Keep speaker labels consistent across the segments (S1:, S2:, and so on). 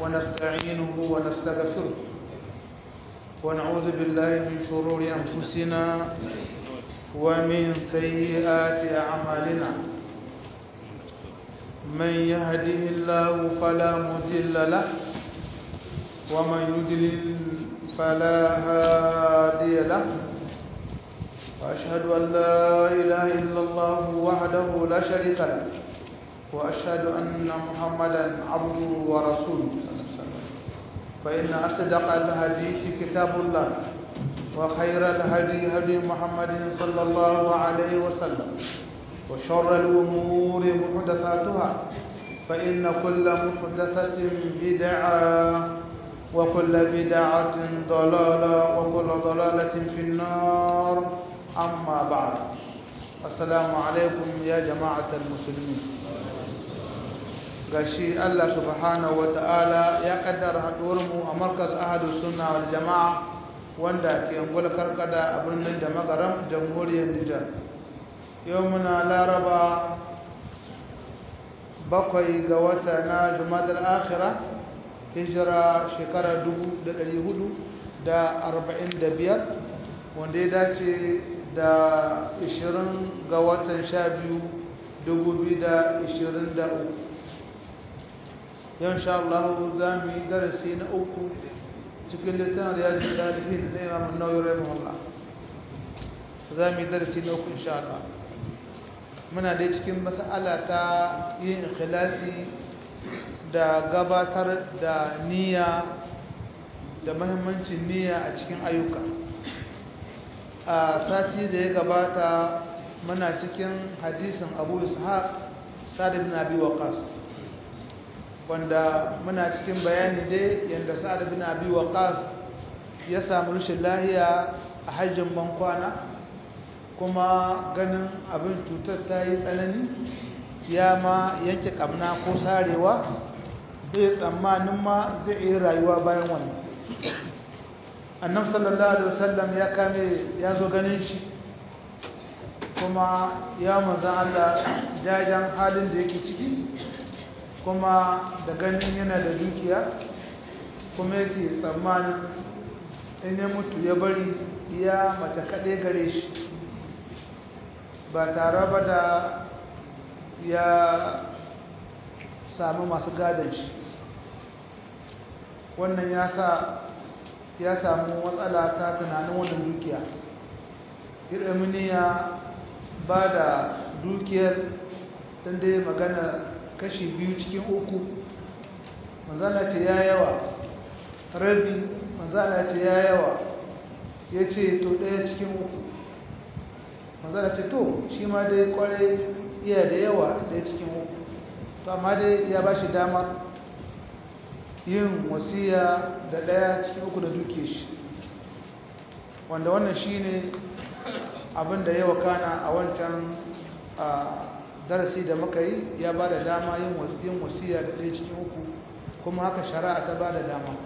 S1: ونستعينه ونستغفره ونعوذ بالله من شرور أنفسنا ومن سيئات أعمالنا من يهده الله فلا مضل له ومن يضلل فلا هادي له وأشهد أن لا إله إلا الله وحده لا شريك له وأشهد أن محمدا عبده ورسوله صلى الله عليه وسلم فإن أصدق الحديث كتاب الله وخير الهدي هدي محمد صلى الله عليه وسلم وشر الأمور محدثاتها فإن كل محدثة بدعة وكل بدعة ضلالة وكل ضلالة في النار أما بعد السلام عليكم يا جماعة المسلمين gashi Allah subhanahu ta'ala ya kaddara haɗuwarmu a markaz ahadu sunna wal jama'a wanda ke angula karkada a birnin da magaram jamhuriyar Nijar yau muna laraba bakwai ga wata na jumadar akhira hijira shekara 445 wanda ya dace da 20 ga watan 12 2023 yau sha Allah za mu yi darasi na uku cikin littafin riyadu salihin na imam nauyi rahimahullah za mu yi darasi na uku insha Allah muna dai cikin mas'ala ta yin ikhlasi da gabatar da niyya da mahimmancin niyya a cikin ayyuka a sati da ya gabata muna cikin hadisin abu ishaq sa'ad ibn abi waqas wanda muna cikin bayani dai yadda sa'ad ibn abi waqas ya samu rashin lahiya a hajjin bankwana kuma ganin abin cutar ta yi tsanani ya ma yanke kamna ko sarewa bai tsammanin ma zai iya rayuwa bayan wannan annan sallallahu alaihi wasallam ya kame ya zo ganin shi kuma ya manzan Allah jajen halin da yake ciki kuma da ganin yana da dukiya kuma yake tsammanin in ya mutu ya bari ya mace kaɗai gare shi ba tare ba da ya sami masu gadon shi wannan ya sa ya samu matsala ta tunanin wannan dukiya ilimi ya ba da dukiyar don dai magana kashi biyu cikin uku manzana ce ya yawa rabi manzana ce ya yawa ya ce to ɗaya cikin uku manzana ce to shi ma dai kwarai iya da yawa ɗaya cikin uku to amma dai ya ba shi damar yin wasiya da ɗaya cikin uku da duke shi wanda wannan shi ne abinda ya wakana a wancan darasi da muka yi ya ba da dama yin wasiya da ɗaya cikin uku kuma haka shari'a ta ba da dama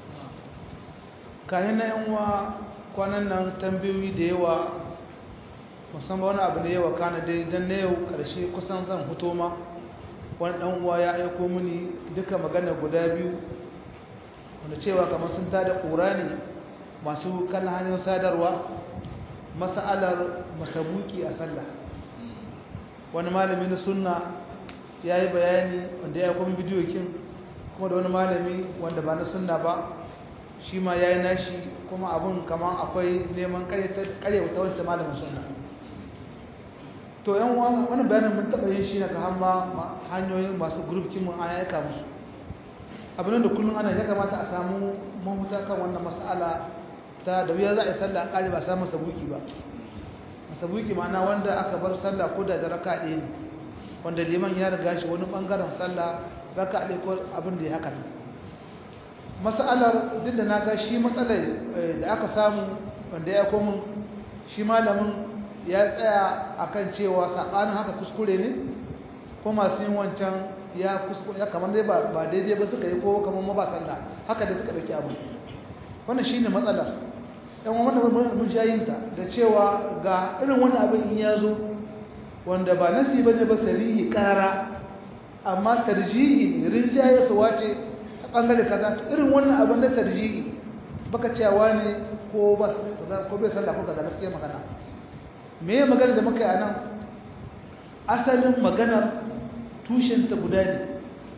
S1: kayan na yanwa kwanan nan tambayoyi da yawa musamman wani abu da ya wakana dai don na yau ƙarshe kusan zan fito ma wani ɗan uwa ya aiko mini duka magana guda biyu wanda cewa kamar sun tada ƙura ne masu kan hanyar sadarwa mas'alar masabuki a sallah wani malami na sunna ya yi bayani wanda ya kuma bidiyo kin kuma da wani malami wanda ba na sunna ba shi ma ya yi nashi kuma abin kamar akwai neman karyauta wancan malamin sunna to yan wani bayanin mun taɓa yin shi na ta hamma hanyoyin masu gurbikin mun an aika musu abin da kullum ana ya kamata a samu mahuta kan wannan mas'ala ta da wuya za a yi sallah a ƙari ba samun sabuki ba sabuki ma'ana wanda aka bar sallah ko da raka ɗaya ne wanda liman ya riga shi wani ɓangaren sallah raka ɗaya ko abin da ya haka mas'alar duk da na ga shi matsalar da aka samu wanda ya komin shi malamin ya tsaya akan cewa saɓanin haka kuskure ne ko masu yin wancan ya kuskure ya kamar dai ba daidai ba suka yi ko kamar ma ba sallah haka da suka ɗauki abu wannan shine matsalar yan wannan mun shayinta da cewa ga irin wannan abin in ya zo wanda ba nasi bane ba sarihi karara amma tarjihi rinjaye su wace ta bangare kaza to irin wannan abin da tarjihi baka cewa ne ko ba ko bai sallah ko kaza gaskiya magana me magana da muka yi anan asalin maganar tushen ta guda ne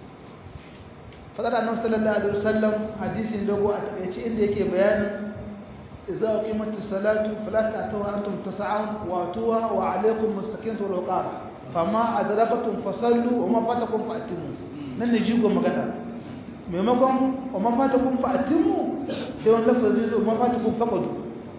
S1: fadar annabi sallallahu alaihi wasallam hadisin dogo a takeice inda yake bayanin idza qimatis salatu fala ta'tuha antum tas'un wa atuha wa alaykum mustakinatu wal waqar fama adrakatum fasallu wa ma fatakum fa'timu nan ne jigo magana maimakon wa ma fatakum fa'timu sai wani lafazi zo ma fatakum faqadu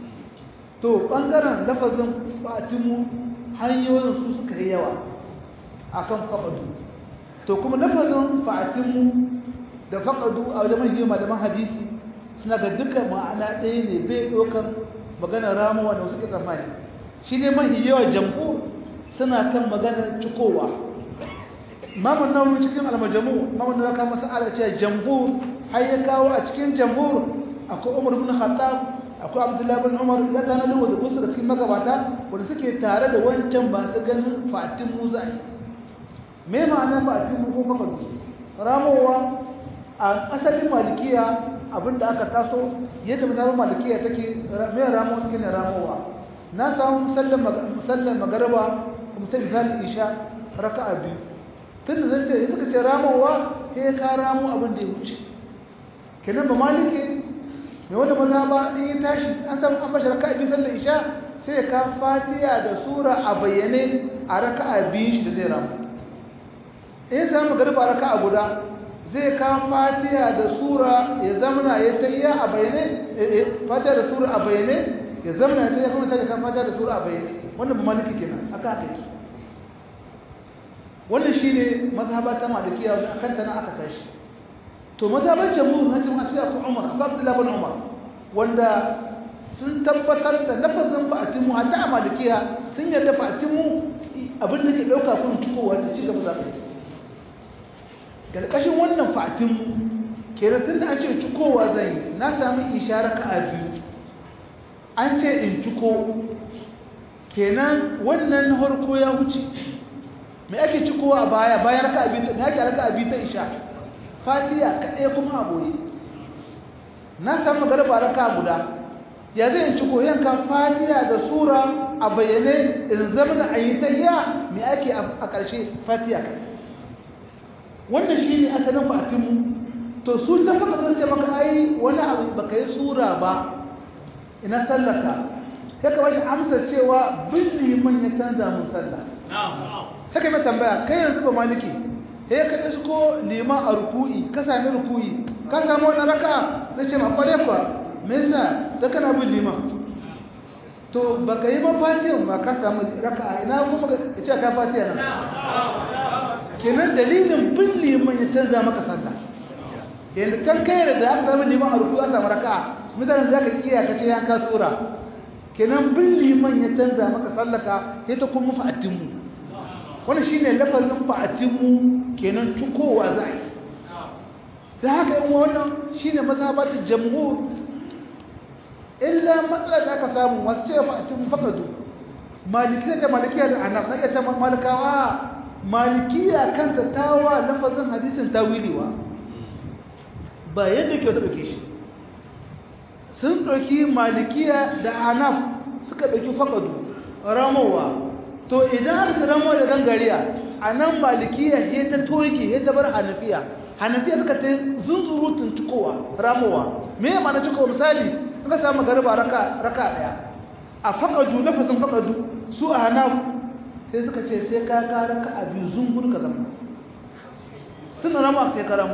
S1: to bangaren lafazin fa'timu hanyoyin su suka yi yawa akan faqadu to kuma lafazin fa'timu da faƙadu a wajen mahimma da hadisi suna ga duka ma'ana ɗaya ne bai ɗaukar maganar ramuwa da suke tsammani shi ne mahi yawa jamhur suna kan maganar cikowa mamun nan cikin almajamu mamun nan ya kama sa'ala cewa jamhur har ya kawo a cikin jamhur akwai umar bin khattab akwai abdullahi bin umar ya gano da wasu wasu da cikin magabata wanda suke tare da wancan ba su ganin fatin muza me ma'ana fatin mu ko faƙadu ramowa a asalin malikiya abinda aka taso yadda misalin malikiya take mai ramuwa suke ne ramuwa na samu musallan magaraba mutum misalin isha raka a biyu tun da zan ce suka ce ramuwa sai ya ka ramu abin da ya wuce kenan ba maliki mai wanda maza ba in yi tashi an samu an bashi raka a biyu sallan isha sai ya ka fatiya da sura a bayyane a raka a biyun shi da zai ramu in samu magaraba raka a guda zai kawo fatiha da sura ya zamana ya tayya a bayyane fatiha da sura a bayyane ya zamana ya tayya kuma ta kan fatiha da sura a bayyane wannan ba maliki kenan aka aka yi wannan shine mazhaba ta malikiya wanda akan ta nan aka tashi to mazhaban jamhur na cikin asiya ko umar abu abdullah bin umar wanda sun tabbatar da lafazin fa'atimu hatta a malikiya sun yarda fa'atimu abin da ke dauka kun cikowa ta ci gaba za ka yi ƙarƙashin wannan fatin kenan tun da an ce cikowa zan yi na sami ishara ka a biyu an ce in ciko kenan wannan na harko ya wuce mai ake cikowa a baya bayan raka abi ta ake raka abi ta isha fatiya kaɗai kuma a boye na sami garba raka guda ya zai in ciko yanka fatiya da sura a bayyane in zama a yi ta iya mai ake a ƙarshe fatiya kaɗai wannan shi ne asalin fatinmu to su can baka zan ce maka ai wani abu baka yi sura ba ina sallaka sai ka bashi amsa cewa bin liman ya canza mun sallah sai ka mai tambaya kai yanzu ba maliki sai ka isko liman a ruku'i ka sami ruku'i ka samu wani raka zai ce ma kware kuwa me yasa da kana bin liman to baka yi mafatiyan ba ka samu raka ina kuma ka ce ka fatiya nan kenan dalilin bin liman ya canza maka sallah yanzu kan kai da aka zama liman a ruku an samu raka'a mutanen da aka kiyaye ka ce ya ka tsura kenan bin liman ya canza maka sallaka sai ta kuma fa'atin mu wannan shine lafazin fa'atin mu kenan cikowa za a yi da haka in wannan shine mazhabatul jamhur illa matsalar da aka samu wasu ce fa'atin faqadu malikiya da malikiya da anaf na iya ta malikawa malikiya kanta ta wa lafazin hadisin tawiliwa ba yadda ke wata ɗauke shi sun ɗauki malikiya da hanaf suka ɗauki faƙadu ramowa to idan aka ramowa da gangariya a nan malikiya ya ta toke ya ta bar hanafiya hanafiya suka ta zunzurutun cikowa ramowa me ya mana cikowa misali suka samu garba raka ɗaya a faƙadu lafazin faƙadu su a hanaf sai suka ce sai ka kara ka a biyu zungun ka zama tun da rama sai ka ramu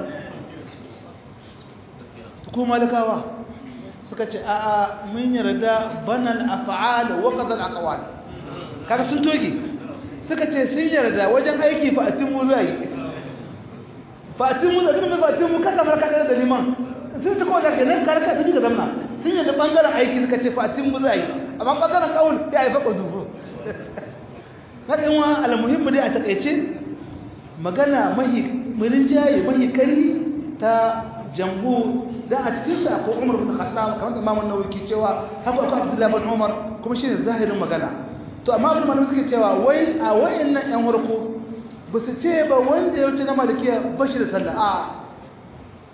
S1: ko malikawa suka ce a'a mun yarda banal af'al wa qadal aqwal kaga sun toge suka ce sun yarda wajen aiki fa atimu zai fa atimu da kuma fa atimu kasa barka da liman sun ci ko da kenan karka ta duka zamna sun yarda bangaren aiki suka ce fa atimu zai amma bangaren kaul ya yi fa kudufu haka yin wa almuhimmu dai a takaice magana mahi murin jaye mahi kari ta jambu dan a cikin sa ko Umar bin Khattab kamar Imam an-Nawawi ke cewa haka akwai Abdullah bin Umar kuma shine zahirin magana to amma abin malamin suke cewa wai a wayannan ƴan warko ba su ce ba wanda ya wuce na malikiya ba shi da sallah a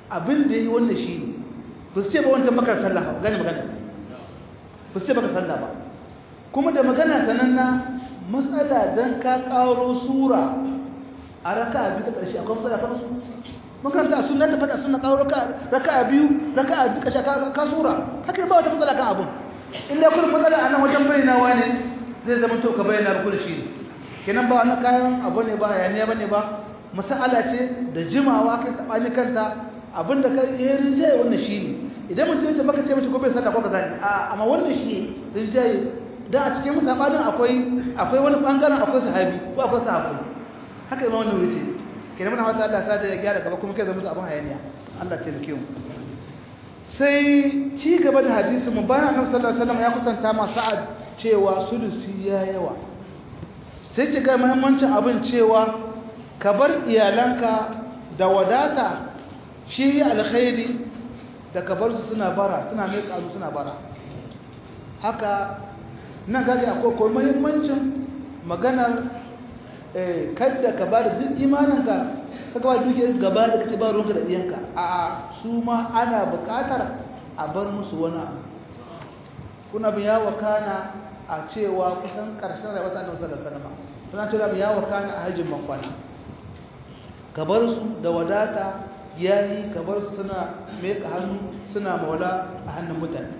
S1: abin da yi wannan shi ne ba su ce ba wancan makar sallah ba gani magana ba su ce baka sallah ba kuma da magana sananna matsala don ka ƙaro sura a raka a biyu ta ƙarshe akwai matsala kan su makaranta a suna ta faɗa suna ƙaro raka a biyu raka a biyu ƙarshe ka sura haka ba wata matsala kan abin illa kuma matsala a nan wajen bayyanawa ne zai zama to ka bayyana rukun shi ne kenan ba wani kayan abu ne ba hayaniya ba ne ba masala ce da jimawa kai tsabani kanta abinda ka yi rinjaye wannan shi ne idan mutum ya maka ce mace ko bai sallah ko kaza ne a amma wannan shi ne rinjaye dan a cikin musabanin akwai akwai wani bangaren akwai sahabi ko akwai sahabi haka imam wannan wuri ce kenan muna wata Allah sada ya gyara gaba kuma kai zama abin hayaniya Allah ce da mu sai ci gaba da hadisi mu bayan annabi sallallahu alaihi wasallam ya kusanta ma sa'ad cewa sulusi ya yawa sai ki ga muhimmancin abin cewa ka bar iyalanka da wadata shi alkhairi da ka bar su suna bara suna mai karu suna bara haka nan gaji akwai ko muhimmancin maganar eh kada ka bar duk imaninka ka ba duke gaba da kace ba ruwanka da iyanka a su ma ana buƙatar a bar musu wani abu kuna bin yawa kana a cewa kusan ƙarshen rayuwar annabi sallallahu alaihi wasallam tana cewa bin yawa kana a hajjin bankwana ka bar su da wadata yayi ka bar su suna meka hannu suna maula a hannun mutane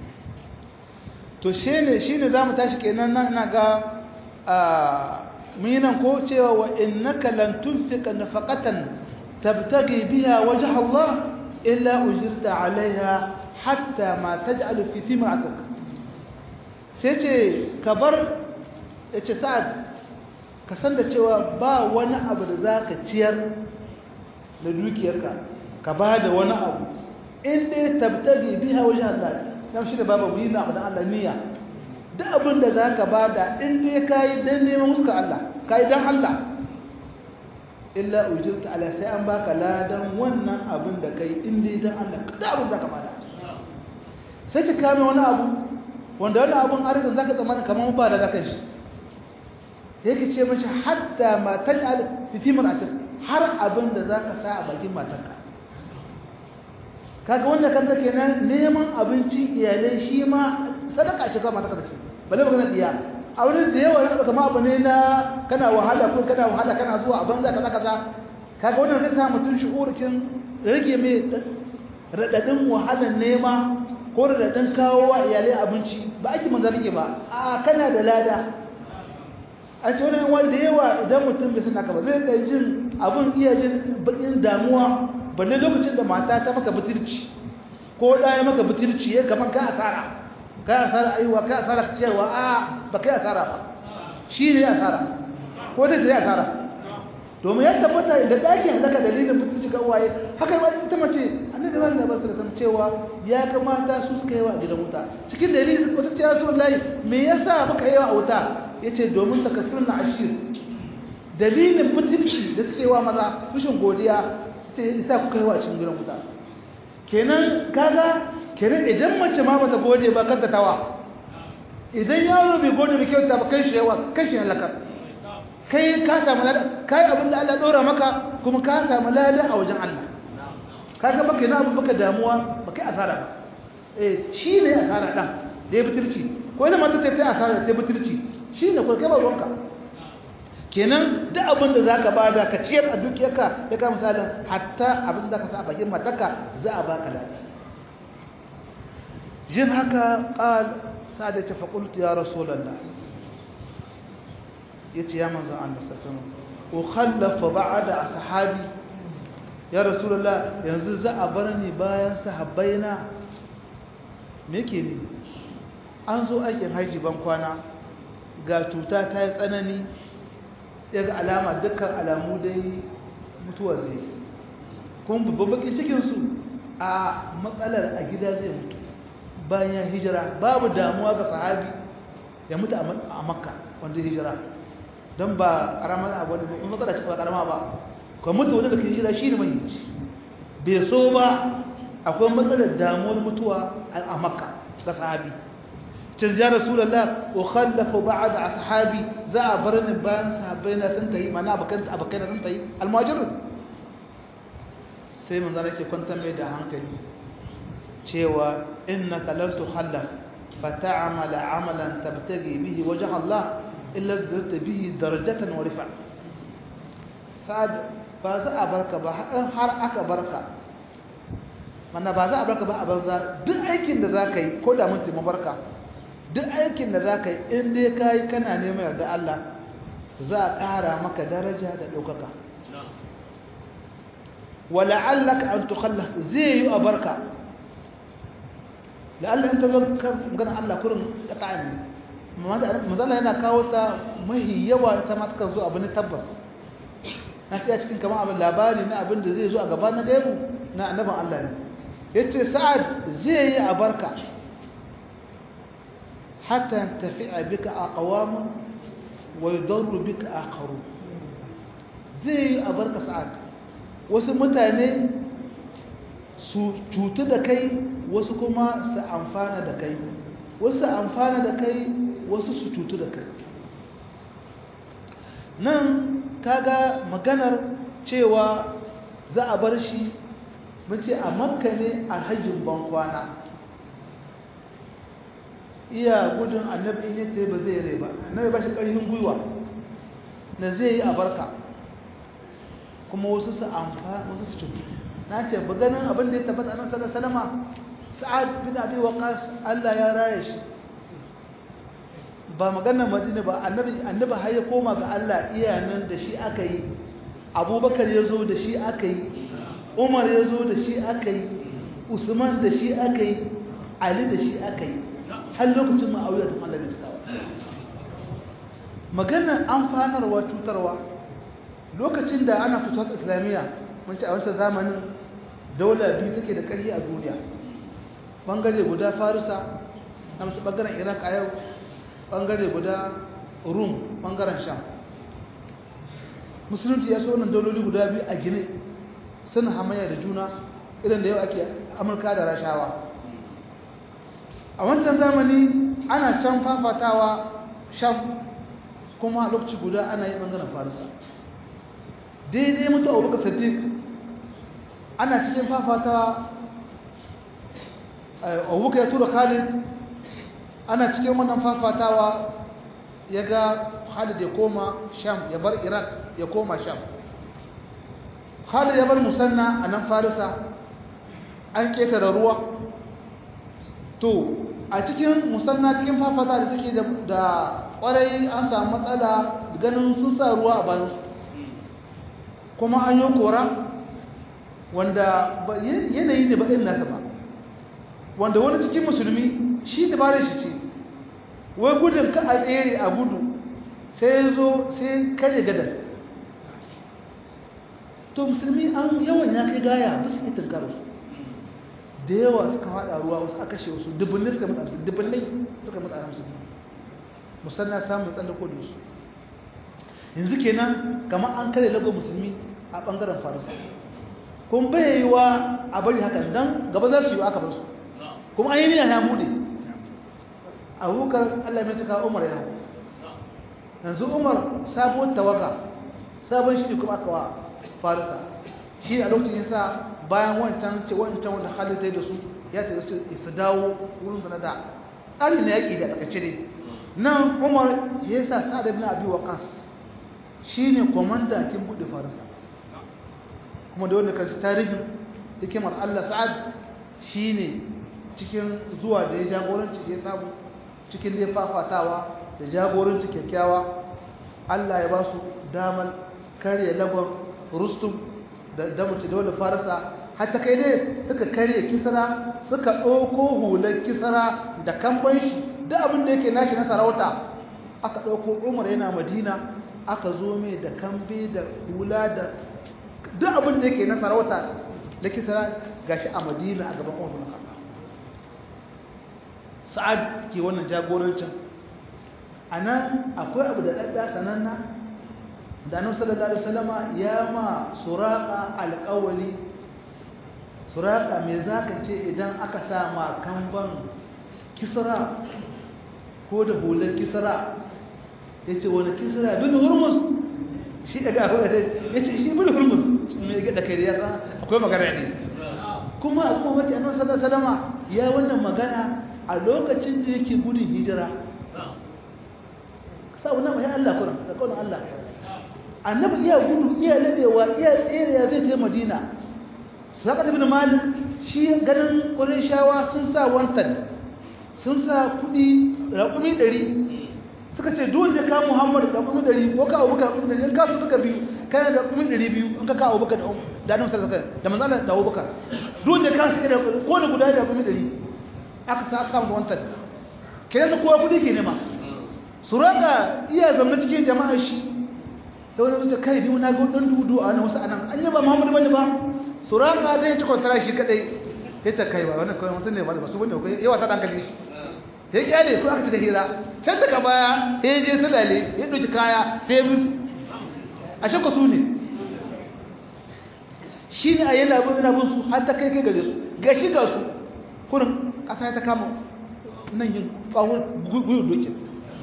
S1: to shine shine zamu tashi kenan nan ina ga minan ko cewa wa innaka lan tunfika nafaqatan tabtagi biha wajha Allah illa ujirta alaiha hatta ma taj'alu fi thimratik sai ce ka bar yace sa'ad ka san da cewa ba wani abu da zaka ciyar da dukiyarka ka ba da wani abu in dai tabtagi biha wajha Allah dan shi da babu yi na abu da Allah niyya duk abin da za ka ba da inda ya kayi don neman muska Allah kayi don Allah illa ujirta ala sai an baka ladan wannan abin da kai inda don Allah da abin za ka ba da sai ka kame wani abu wanda wani abin arziki za ka tsammani kamar ba da zakan shi yake ce mashi hatta ma ta ji fifi maratin har abin da za ka sa a bakin matanka kaga wanda kan zake nan neman abincin iyalai shi ma sadaka ce kama ta kace balle magana diya a wurin da yawa na kama abu ne na kana wahala ko kana wahala kana zuwa a banza kaza kaza kaga wannan zai sa mutum shu'urkin rage mai radadin wahalan nema ko radadin kawo wa iyalai abinci ba ake manzo rike ba a kana da lada a ce wani wanda yawa idan mutum bai sanaka ba zai kai jin abun iya jin bakin damuwa balle lokacin da mata ta maka butirci ko ɗaya maka butirci ya kaman ka asara ka asara aiwa ka asara cewa a ba kai asara ba shi ne asara ko zai sai asara domin ya tabbata da ɗakin halaka dalilin butirci ga uwaye haka yi ita mace annabi wani da basu da san cewa ya kamata su suka yi wa gidan wuta cikin dalilin wata ce rasu layi me yasa muka yi wa wuta ya ce domin takasirin na ashir dalilin butirci da suke wa maza fushin godiya sai isa kuka yi wa cikin gidan wuta kenan kaga kenan idan mace ma bata gode ba kanta tawa idan yaro bai gode ba kyauta ba kai shi yawa kai shi halaka kai ka samu lada kai abin da Allah dora maka kuma ka samu lada a wajen Allah kaga baka yana abin baka damuwa ba kai asara ba eh shi ne asara dan da ya bitirci ko ina mata ce ta asara ta bitirci shi ne ko kai ba ruwanka kenan duk abin da zaka bada ka ciyar a dukiyarka da ka misalin hatta abin da ka sa a bakin matarka za a baka lada jin haka qal sada ta faqultu ya rasulullah yace ya manzo Allah sallallahu alaihi wasallam ukhallafa ba'da ashabi ya rasulullah yanzu za a bar ni bayan sahabbaina me yake ni an zo aikin haji ban kwana ga cuta ta yi tsanani daga alama dukkan alamu dai mutuwa zai kuma babban bakin cikinsu a matsalar a gida zai mutu bayan ya hijira babu damuwa ga sahabi ya mutu a makka wanda hijira don ba karamar abu wani ba matsala ce ba karama ba ka mutu wanda ka hijira shi ne mai bai so ba akwai matsalar damuwar mutuwa a makka ga sahabi can ya rasulallah wa khallafa ba'da ashabi za a bar ni bayan sahabbai na sun tayi mana abakan abakai na sun tayi almajirun sai manzo nake kwantar mai da hankali cewa innaka lan tukhallaf fata'amala amalan tabtagi bihi wajha Allah illa zadarta bihi darajatan wa rifa sa'ad ba za a barka ba har aka barka mana ba za a barka ba a banza duk aikin da za ka yi ko da mun taimaka barka duk aikin da za ka yi in dai ka yi kana neman yarda Allah za a ƙara maka daraja da ɗaukaka wala'allaka an tukhalla zai yi a barka la'alla in ta zo magana Allah kurin ya ta'ami mazala yana kawo ta mahi yawa ta matakan zo abu ne tabbas na ce a cikin kama abin labari na abin da zai zo a gaba na gaibu na annaban Allah ne ya ce sa'ad zai yi a barka hatta tafi'a bika a ƙawamun wai don bika a ƙaru zai yi a barka sa'ad wasu mutane su cutu da kai wasu kuma su amfana da kai wasu amfana da kai wasu su cutu da kai nan kaga maganar cewa za a bar shi mun ce a makka ne a hajjin bankwana iya gudun annabi in yace ba zai rai ba annabi ba shi ƙarfin gwiwa na zai yi a barka kuma wasu su amfa wasu su cutu na ce ba ganin abin da ya tabbata nan sallar salama sa'ad bin abi waqas Allah ya raye shi ba maganar madina ba annabi annabi har ya koma ga Allah iya nan da shi aka yi abubakar ya zo da shi aka yi umar ya zo da shi aka yi usman da shi aka yi ali da shi aka yi har lokacin ma'auya da mallabi cikawa maganar amfanarwa cutarwa lokacin da ana fito islamiyya wancan a wancan zamanin daula biyu take da ƙarfi a duniya bangare guda farisa na mutu bangaren iraq a yau bangare guda rum bangaren sham musulunci ya so wannan dauloli guda biyu a gine suna hamayya da juna irin da yau ake amurka da rashawa a wancan zamani ana can fafatawa sham kuma lokaci guda ana yi bangaren farisa daidai mutu abubakar sadiq ana cikin fafatawa abubakar ya tura khalid ana cikin wannan fafatawa ya ga khalid ya koma sham ya bar iraq ya koma sham khalid ya bar musanna a nan farisa an ketare ruwa to a cikin musanna cikin fafata da take da kwarai an samu matsala ganin sun sa ruwa a bayansu kuma an yi kora wanda yanayi ne ba irin nasa ba wanda wani cikin musulmi shi dabarar shi ce wai gudun ka a tsere a gudu sai ya zo sai kare gadar to musulmi an yawan ya kai gaya ba su iya taskara su da yawa suka haɗa ruwa wasu aka kashe wasu dubbinai suka matsa musu dubbinai suka matsa musu musanna samun tsallako da su yanzu kenan kamar an kare lagon musulmi a ɓangaren farisa kun bai yi wa a bari hakan don gaba za su yi aka bar su kuma an yi niyya ya buɗe abubakar allah mai cika umar ya hau yanzu umar sabuwar tawaga sabon shi kuma aka wa farisa shi a lokacin yasa bayan wancan ce wancan wanda halin zai da su ya ce su dawo wurin sanada tsari na yaƙi da ƙarƙace ne nan umar ya sa sa'ad ibn abi waqas shine komanda kin bude farisa kuma da wanda kansu tarihin hikimar Allah sa'ad shine cikin zuwa da ya jagoranci da ya samu cikin da ya fafatawa da jagoranci kyakkyawa Allah ya ba su damar karya lagon rustum da damuci da wanda farisa hatta kai dai suka karya kisra suka ɗauko hular kisra da kamban shi duk abin da yake nashi na sarauta aka ɗauko umar yana madina aka zo mai da kambe da hula da duk abin da yake na sarauta da kisra gashi a madina a gaban umar bin khattab sa'ad ke wannan jagorancin anan akwai abu da dadda sananna da annabi sallallahu alaihi wasallama ya ma suraka alqawli suraka me zaka ce idan aka sa ma kamban kisra ko da hular kisra yace wani kisra bin hurmus shi daga abu da yace shi bin hurmus mai gida kai ya san akwai magana ne kuma a kuma mace annabi sallallahu alaihi wasallam ya wannan magana a lokacin da yake gudun hijira sa wannan ya Allah kuran da kaunin Allah annabi iya gudu iya ladewa iya tsere ya zai je Madina Saka ibn Malik shi ganin Qurayshawa sun sa wantan sun sa kudi raƙumi 100 suka ce duk wanda ka Muhammad raƙumi 100 ko ka Abu Bakar raƙumi 100 in ka su suka biyu kana da raƙumi 200 in ka ka Abu Bakar da Annabi sallallahu alaihi wasallam da manzo Allah da Abu Bakar duk wanda ka su da ko da guda da raƙumi 100 aka sa aka samu wantan kenan kowa kudi ke nema suraka iya zama cikin jama'ar shi ta wani wuce kai ni na ga dan dudu a wani wasu anan an yi ba Muhammadu bane ba suraka dai ci kwantara shi kadai ya ta kai ba wannan kawai mutum ne ba su bane ko yawa ta dan kalle shi ya kyale ko aka ci da hira can daga baya ya je sulale ya dauki kaya sai musu a shakka su ne shi ne a yana bin yana bin su har ta kai kai gare su ga shi ga su kurin ƙasa ta kama nan yin ƙawon gudun dokin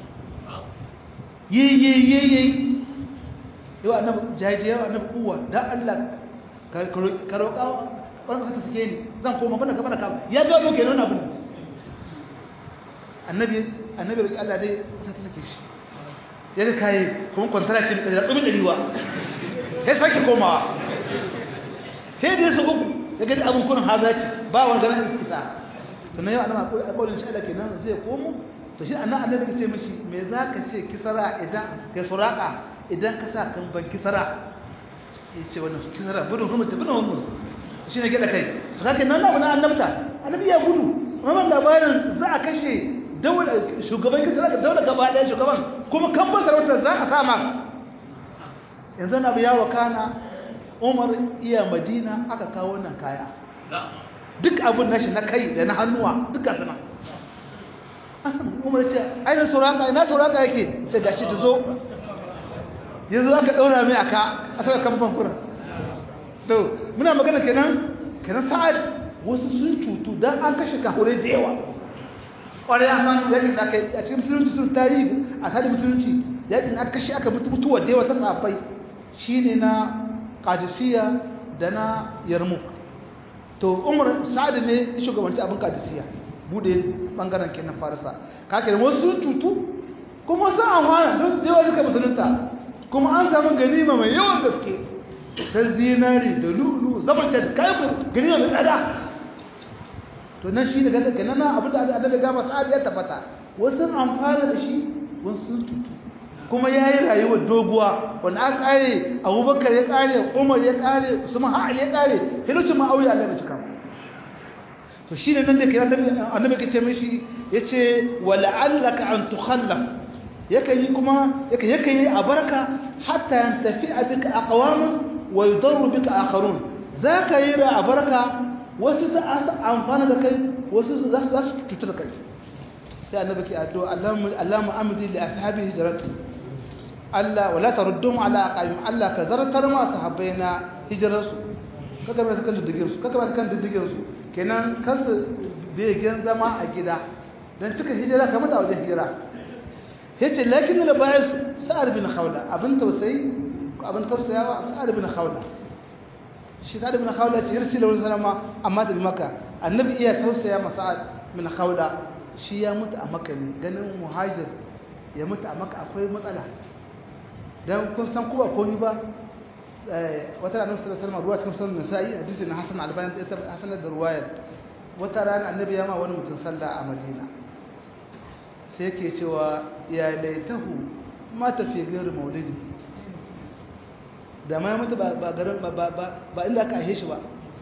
S1: yi yi yi yi yau annabi jaje yau annabi uwa dan Allah ka roƙa wannan ka take ni zan koma bana gaba da kama ya ga doke nan abin annabi annabi roƙi Allah dai ka take shi ya ga kai kuma contract din da dubin dariwa sai sake komawa sai dai su uku ya ga abin kun hazaci ba wani ganin isa to ne yau annabi alƙawarin shi Allah kenan zai komo to shi annan annabi ka ce mishi me za ka ce kisara idan kai suraka idan ka sa kan ban kisara ya ce wannan kisara budun hurmata budun hurmata shi ne gida kai to kake nan na wannan annabta annabi ya gudu wannan labarin za a kashe dawla shugaban kisara da dawla gaba daya shugaban kuma kan ban sarauta za a sama yanzu na biya wa kana umar iya madina aka kawo wannan kaya duk abun nashi na kai da na hannuwa duk gasu nan umar ce ainihin sauraka ina sauraka yake ce gashi ta zo yanzu aka ɗaura mai aka a saka kamfan kura to muna magana kenan kenan sa'ad wasu sun cutu don an kashe kahure da yawa ƙwarai an san yakin da aka yi a cikin musulunci sun tarihi a tarihi musulunci yakin da aka kashe aka mutu mutuwa da yawa ta safai shine na kadisiya da na yarmuk to umar sa'ad ne shugabanci abin kadisiya bude bangaren kenan farisa kake da wasu sun cutu kuma sun amfana don da yawa suka musulunta kuma an samu ganima mai yawan gaske ta zinari da lulu zabarta da kayan ganima mai tsada to nan shi ne gaga kenan abin da annabi gama sa'ad ya tabbata wasu sun amfana da shi wasu sun cutu kuma ya yi rayuwar doguwa wanda aka kare abubakar ya kare umar ya kare usman ha'ali ya kare hilocin ma'auya annabi cika to shi ne nan da ke annabi ke ce mishi ya ce wala'allaka an tukhallaf yakan yi kuma yakan yi a barka hatta yan tafi a bika a kawamin wa yi daru bika a karun za ka yi ra a barka wasu za a amfana da kai wasu za su cutu da kai sai annabi ke addo allamu amdi li ashabi hijratu Allah wala taruddum ala aqaim Allah ka zartar ma sahabbai na hijrarsu kaka mai kan diddigin su kaka mai kan diddigin su kenan kasu begen zama a gida don cika hijira kamar da wajen hijira ya ce lakin da bayan sa'ar bin haula abin tausayi abin tausayawa sa'ar bin haula shi sa'ar bin haula ce yarci da wani sanama amma da maka annabi iya tausaya ma sa'ar bin haula shi ya mutu a maka ne ganin muhajir ya mutu a maka akwai matsala don kun san kuma ko ni ba wata ranar sallallahu alaihi ruwa cikin sunan nasa'i hadisi na hasan albani da hasan da ruwayar wata rana annabi ya ma wani mutum sallah a madina sai yake cewa ya laitahu ma tafi gairu maulidi da ma ya mutu ba garin ba inda aka aihe shi ba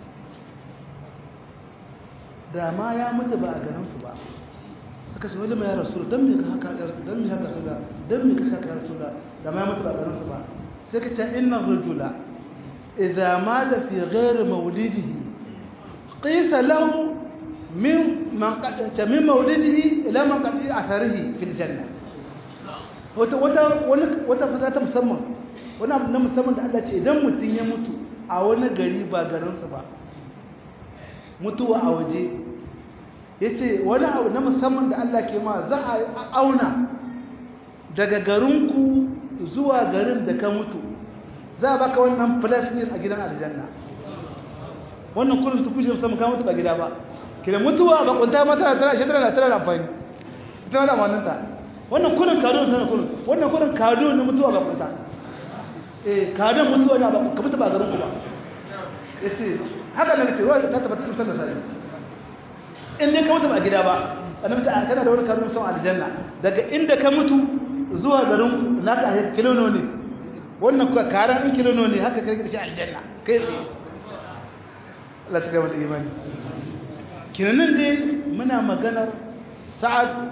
S1: da ma ya mutu ba a garinsu ba suka ce wani mai ya rasu don me ka haka don me haka sula don me ka shaka rasu da ma ya mutu ba a garinsu ba sai ka ce inna rajula idza mata fi ghairi mawlidihi qisa lahu min man qad min mawlidihi ila man qad atharihi fil janna wata wata wani wata fata ta musamman wani abu na musamman da Allah ce idan mutum ya mutu a wani gari ba garinsa ba mutuwa a waje yace wani abu na musamman da Allah ke ma za a auna daga garinku zuwa garin da ka mutu za a baka wannan plastic a gidan aljanna wannan kullum su kushe musamman ka mutu ba gida ba kira mutuwa ba kunta ma tana tana shi tana tana amfani ita wannan wannan ta wannan kullum kado ne sanar kullum wannan kullum kado ne mutuwa ba kunta eh kadon mutuwa na ba ka mutu ba garin ku ba yace haka ne ce ruwa ta tabbata sun sanar sai in dai ka mutu ba gida ba annabi ta kana da wani kado musamman aljanna daga inda ka mutu zuwa garin naka a kilo ne wannan kuwa karan in kilo ne haka kai da shi aljanna kai tsaye Allah ta gaba da imani kinanan dai muna maganar sa'ad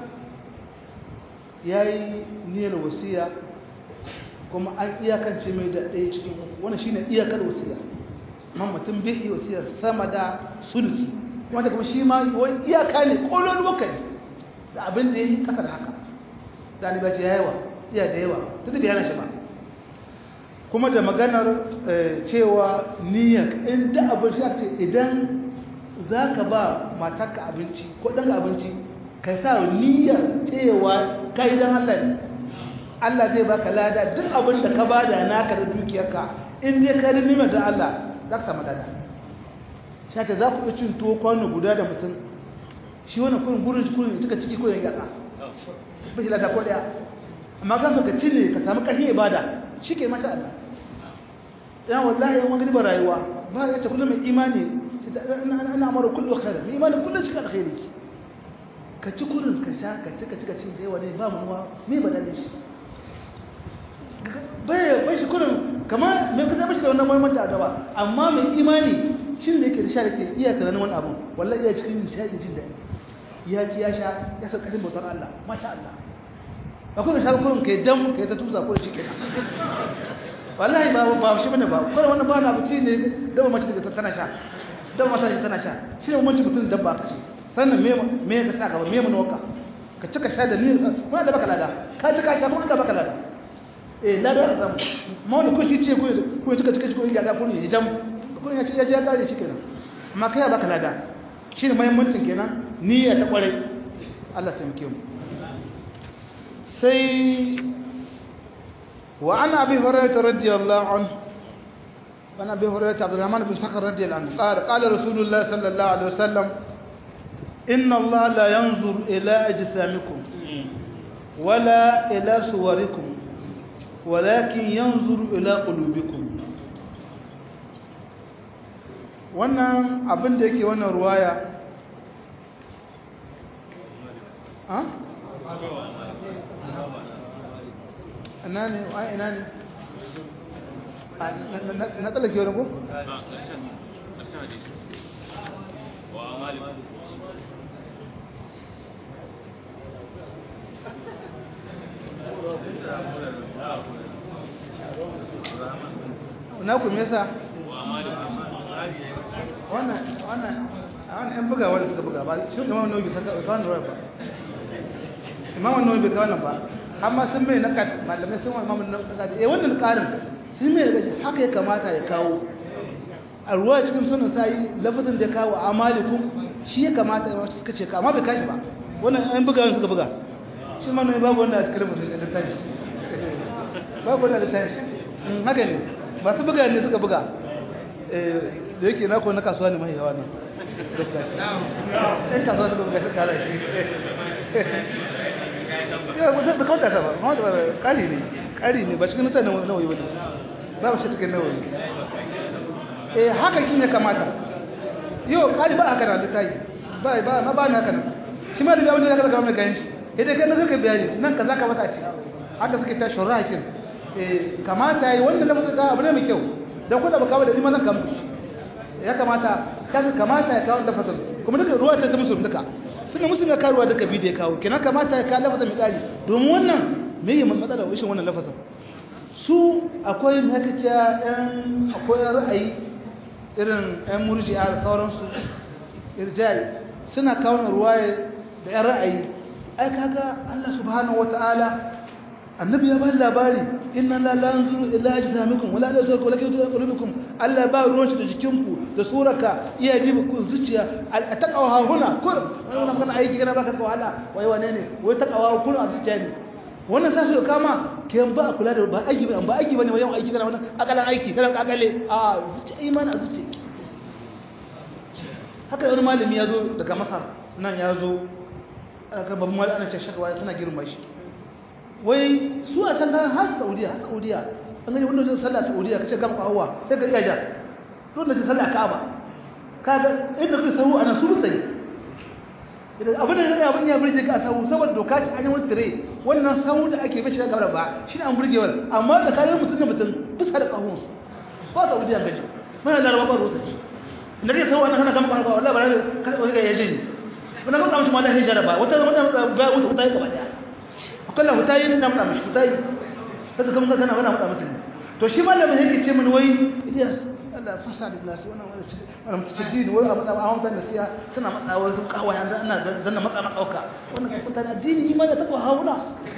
S1: yayi niyyar wasiya kuma an iyakance mai da ɗaya cikin uku wannan shine iyakar wasiya man mutum bai iya wasiya sama da sulusi wanda kuma shi ma wani iyaka ne kolon wakati da abin da yayi kasa da haka daliba ce yawa iya da yawa tunda bai hana shi ba kuma da maganar cewa niyyar in da abin shi ce idan za ka ba matarka abinci ko ɗanka abinci ka sa niyyar cewa ka yi don Allah ne Allah zai baka lada duk abin da ka bada naka da dukiyarka in dai ka rinima da Allah za ka samu lada shata za ku iya cin tuwo kwano guda da mutum shi wani kurin gurin shi kurin cika ciki ko yin yatsa ba shi lada ko ɗaya amma kan ka ci ne ka samu ƙarfin ibada shi ke masha Allah ya wallahi yan wani ba rayuwa ba ya ce kullum mai imani ana amara kullu khair mai imani kullum cikin alkhairi ki ka ci kurin ka sha ka ci ka ci ka ci da yawa ne ba mu ma me ba dalilin shi bai bai shi kurin kamar me ka zaba shi da wannan muhimmanci a gaba amma mai imani cin da yake da sha da ke iya tunanin wani abu wallahi iya cikin nishadi jin daɗi ya ci ya sha ya sa ƙarfin bautar Allah masha Allah ba kuma sha kurin kai dam kai ta tusa kurin shi kenan wallahi ba ba shi bane ba kuma wannan ba na abuci ne dabba mace daga tana sha dabba mata ce tana sha shi ne mace mutum dabba ka ce sannan me me ka sa gaba me mun waka ka cika sha da ni kuma da baka lada ka cika sha kuma da baka lada eh lada ka samu ma wani ko shi ce ko ko cika cika ko ya ga ko ne idan ko ya ce ya ji ya kare shi kenan amma kai baka lada shi ne muhimmancin kenan niyya ta kware Allah ta mike mu sai وعن أبي هريرة رضي الله عنه وعن أبي هريرة عبد الرحمن بن صخر رضي الله عنه قال قال رسول الله صلى الله عليه وسلم إن الله لا ينظر إلى أجسامكم ولا إلى صوركم ولكن ينظر إلى قلوبكم wannan abin da yake wannan ruwaya a? ina ne a ina ne na tsallake wani ko? na kuma yasa wannan wannan a wannan yan buga wanda suka buga ba shi imam nawawi saka kawo ruwa ba imam nawawi bai kawo ba amma sun mai nakat malamai sun wani mamun nakat eh wannan karin sun mai daga haka ya kamata ya kawo a ruwa cikin sunan sai lafazin da ya kawo a malikum shi ya kamata ya wasu suka ce ka amma bai kashi ba wannan yan buga wanda suka buga shi ma nawawi babu wannan a cikin rubutun da littafi babu wannan littafi haka ne masu buga ne suka buga da yake na na kasuwa ne mai yawa nan ɗan kasuwa suka buga shi kara shi ya da kawai ta ba ma da ƙari ne ƙari ne ba cikin mutane nawayi ba ne ba ba shi cikin nawayi eh haka kin ya kamata yau ƙari ba haka na da tayi ba ba ma ba na haka nan shi ma da biya wani ya kaza mai kayan shi idan kai na suka bayani nan kaza ka mata ce haka suke ta shura hakin eh kamata yi wannan da muka abu ne mai kyau dan kuna ba kawo da liman zan kamu ya kamata kaga kamata ya kawo da fasal kuma duka ruwa ta musu duka tunda musulmi ya karuwa duka biyu da ya kawo kenan kamata ya kawo lafazin mai kari domin wannan me yi matsala wishin wannan lafazin su akwai makaciya ɗan akwai ra'ayi irin ɗan murji'a da sauransu irjai suna kawo ruwaye da ɗan ra'ayi ai kaga Allah subhanahu wata'ala annabi ya bani labari inna la la yanzuru ila ajsamikum wala ila suwarikum walakin ila qulubikum Allah ba ruwan shi da jikinku da suraka iya bi ku zuciya a taqawa huna kur wannan magana aiki kana baka ko Allah wai wane ne wai taqawa kun a zuciya ne wannan sa su kama ke ba a kula da ba aiki ba ba aiki bane wajen aiki kana wannan akalan aiki kana akale a zuci imani a zuci haka wani malami ya zo daga masar nan ya zo aka babban malami ana ce shakawa tana girma shi wai su a can har saudiya har saudiya an gaji wanda zai sallah saudiya kace gama kawowa sai ka iya ja don da zai sallah ka'aba kaga inda kai sahu ana su sai idan abin da zai abin ya burge ka sahu saboda doka ce an yi wani tire wannan sahu da ake bashi gaba ba shi ne an burgewar amma tsakanin mutum da mutum bisa da kahon su ba saudiya gaji mai laraba ba rota da zai sahu ana kana gama kawowa wallahi ba ne kada ka ga yaji ne wannan ba kamar shi ma da hijira ba wata wannan ga wata wuta gaba daya akalla wuta yi na mutsa mishi wuta yi sai kuma ka kana mutsa mutum to shi malamin yake ce min wai Ilyas Allah fasa da nasu wannan wannan mutajiddi wai a matsa a wannan nasiya suna matsa wasu kawai yanzu ana danna matsa na dauka wannan mutane addini imani ta ko hauna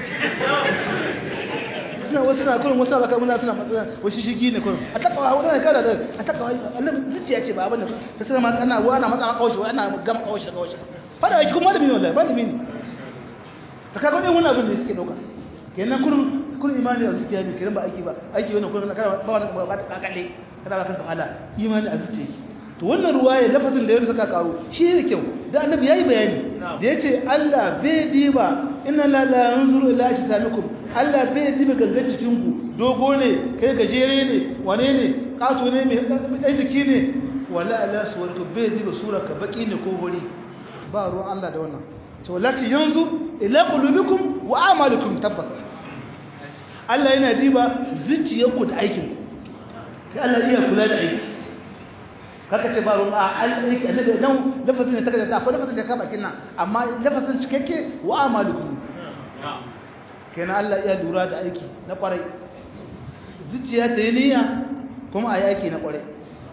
S1: suna wasu na kullum wasu baka muna suna matsa wasu shigi ne kullum a takawa hauna ne kada da a takawa Allah zuciya ce ba abin da ta suna ma kana wa ana matsa kawashi wa ana gama kawashi da kawashi fada yake kuma malami ne wallahi malami ne ta kaga ne wannan abin da suke dauka kenan kullum kullum imani a zuciya ne kenan ba aiki ba aiki wannan kullum kana ba wannan ba ta kakalle kada ba kanka ala imani a zuciya yake to wannan ruwaya lafazin da ya saka karo shi ne kyau da annabi yayi bayani da yace Allah bai diba inna la la yanzuru ila ajsamikum Allah bai diba gangan cikin ku dogo ne kai gajere ne wane ne kato ne mai dan jiki ne wala ala suwarka bai diba surarka baki ne ko hori ba ruwan Allah da wannan to walakin yanzu ila qulubikum wa a'malikum tabbas Allah yana diba zuciyarku da aikinku kai Allah iya kula da aiki kaka ce ba ruwan a aiki annabi dan lafazin ne take da akwai lafazin da ka bakin nan amma lafazin cikakke wa amalukum kenan Allah iya lura da aiki na kwarai zuciya ta yi niyya kuma a yi aiki na kwarai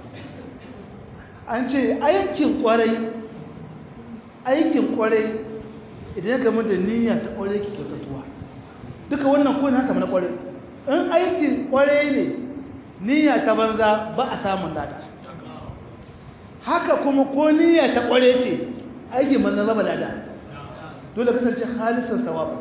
S1: an ce aikin kwarai aikin kwarai idan ya gama da niyya ta kwarai ke kyautatuwa duka wannan ko na samu na kwarai in aikin kwarai ne niyya ta banza ba a samun lada haka kuma ko niyya ta kware ce aikin banza zama lada dole kasance halisar sawaba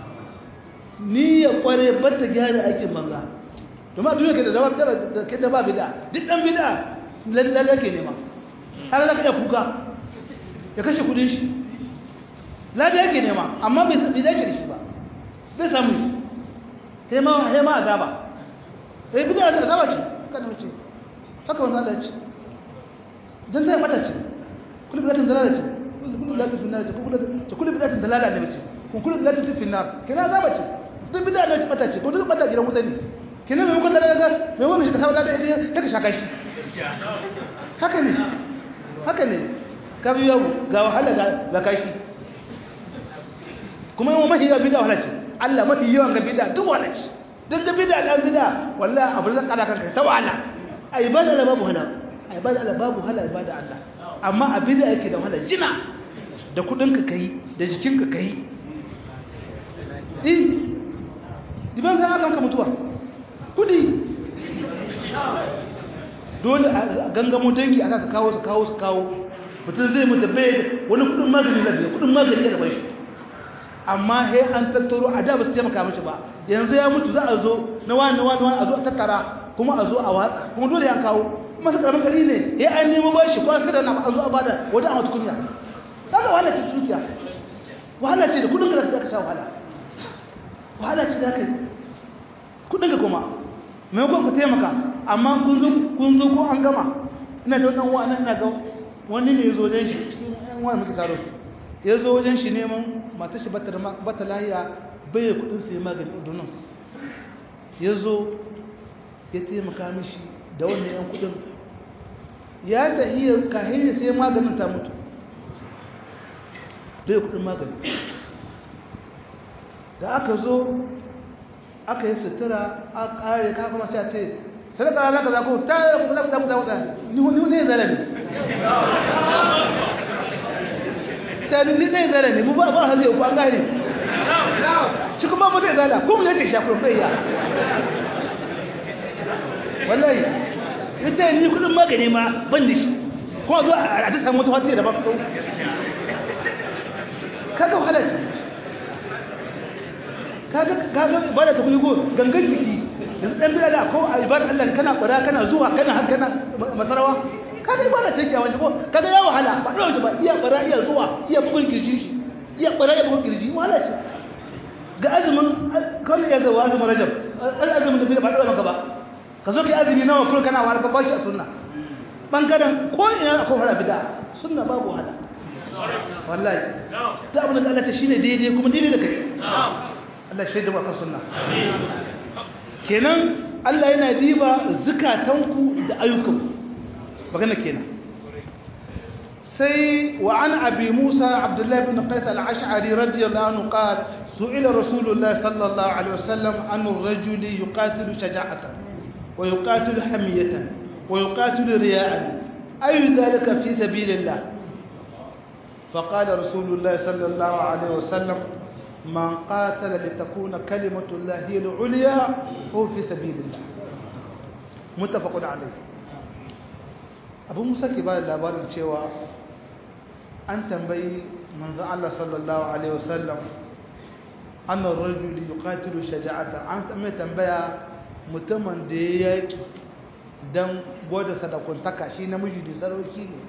S1: niyya kware ba ta gyara aikin banza domin a duniya ke da dawa da ke da ba bida duk dan bida lalle ke nema har za ka iya kuka ya kashe kudin shi lada yake nema amma bai dace da shi ba bai samu shi sai ma azaba sai bid'a da azaba ce kana mace haka wannan Allah ya ce dan sai mata ce kullu bidatin dalala ce kullu bidatin finnar ce kullu ce kullu bidatin dalala ne ce kun kullu bidatin finnar kina azaba ce duk bid'a ne mata ce ko duk mata gidan mutane kina mai kun dalala ga mai wani shi ka samu dalala ya ka shaka shi haka ne haka ne ka biyo ga wahala ga kashi kuma yawan mahi yawan bid'a wahala ce Allah mafi yawan ga bid'a duk wahala ce duk da bid'a dan bid'a wallahi abu zan kada kanka ta wahala ai bada la babu hala ai bada la babu hala ibada Allah amma a bid'a yake da wahala jina da kudin ka kai da jikin ka kai eh diban sai aka ka mutuwa kudi dole a gangamo dangi aka ka kawo su kawo su kawo mutum zai mutu bai wani kudin magani da kudin magani da bai shi amma he an tattaro a da ba su taimaka mace ba yanzu ya mutu za a zo na wani na wani a zo a tattara kuma a zo a watsa kuma dole ya kawo masu karamin gari ne he an nemo ba shi kwan kada na a zo a bada wata a wata kunya kaga wahala ce dukiya wahala ce da kudin ka da ka sha wahala wahala ce da ka kudin ka kuma maimakon ku taimaka amma kun zo kun zo ko an gama ina da wannan wa'ana ina ga wani ne ya zo wajen shi cikin yan wani muke taro ya zo wajen shi neman mata shi bata lahiya bai da kudin sai magani ordonance ya zo ya taimaka mishi da wannan yan kudin ya tahiyar kahiyar sai maganin ta mutu bai kudin magani da aka zo aka yi sutura a kare ka kuma ta ce sadaka na ka zako ta yi kusa kusa kusa kusa ni ne zara ne ta ni ne zara ne mu ba ba hazi ku an gane shi kuma ba zai zala kuma ne ta shafin bayya wallahi ya ce ni kudin magani ma ban da shi kuma zo a ta samu wata wata da ba ku kaga wahala ce kaga kaga ibada ta kuligo gangan jiki yanzu dan bila da ko a ibadar Allah kana kwara kana zuwa kana har kana masarawa kaga ibada ce kiyawan ko kaga ya wahala ba dole ba iya kwara iya zuwa iya bugun kirji shi iya kwara iya bugun kirji wahala ce ga azumin kawai ya ga azumin rajab azumin da bai ba dole maka ba ka zo ki azumi nawa kullum kana wani babban shi a sunna bangaren ko ina akwai fara bid'a sunna babu wahala wallahi ta abin da Allah ta shine daidai kuma daidai da kai Allah shi da baka sunna kenan Allah yana diba zukatanku da ayyukanku magana kenan sai wa an abi Musa Abdullah ibn Qais al-Ash'ari radiyallahu anhu qala su'ila Rasulullah sallallahu alaihi wasallam an ar-rajuli yuqatilu shaja'atan wa yuqatilu hamiyatan wa yuqatilu riya'an ayu dhalika fi sabilillah فقال رسول الله صلى الله عليه وسلم من قاتل لتكون كلمة الله هي العليا هو في سبيل الله متفق عليه abu musa ke ba da labarin cewa an tambayi manzan Allah sallallahu Alaihi wasallam annan rajuli yuqatilu shaja'ata an mai tambaya mutumin da ya yaki don gwada sadakuntaka shi namiji da sarauki ne